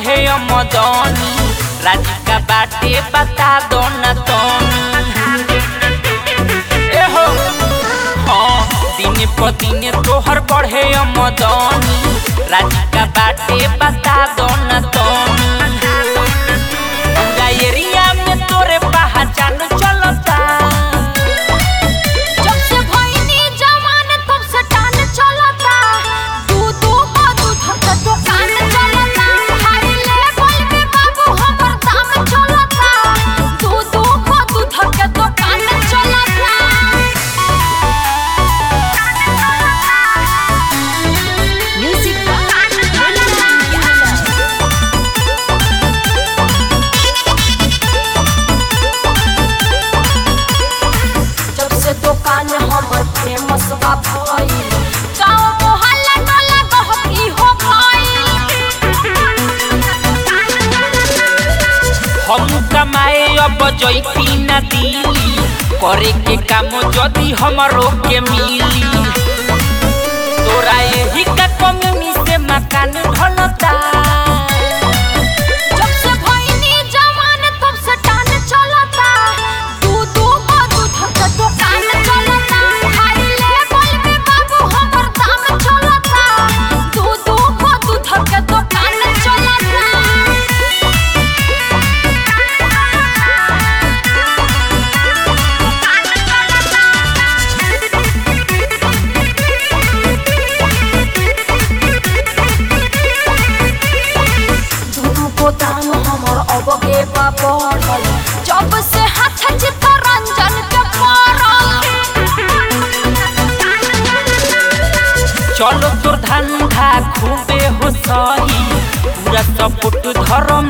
बढ़े मदनी राधिका बाटे बता दो न तनी एहो हाँ दिन पर दिन तोहर बढ़े मदनी राधिका बाटे बता दो न तनी पूरा एरिया में तोरे पहचान चलता जब से भइनी जवान तब से टान चलता दू दू को दूध के दुकान चलता हाई लेवल में बाबू हमर दाम चलता दू दू को दूध के दुकान चलता म्यूजिक जब से दुकान हमर फेमस बा भइल गांव मोहल्ला टोला गहकी हो हम कमाए अब जैती न दिली करे के काम जदी हमरो के मिली तोरा यही का कमी से मकान ढलता जब से भइनी जवान तब से टान चलता दू दू को दूध के दुकान चलता हाई लेवल में बाबू हमर दाम चलता दू दू को दूध के दुकान चलता दुनू को दाम हमर अबगे बा बढ़ल जब से हाथ चित्तरंजन के पड़ल चलो तोर धंधा खूबे हो सही पूरा सपोर्ट धर्म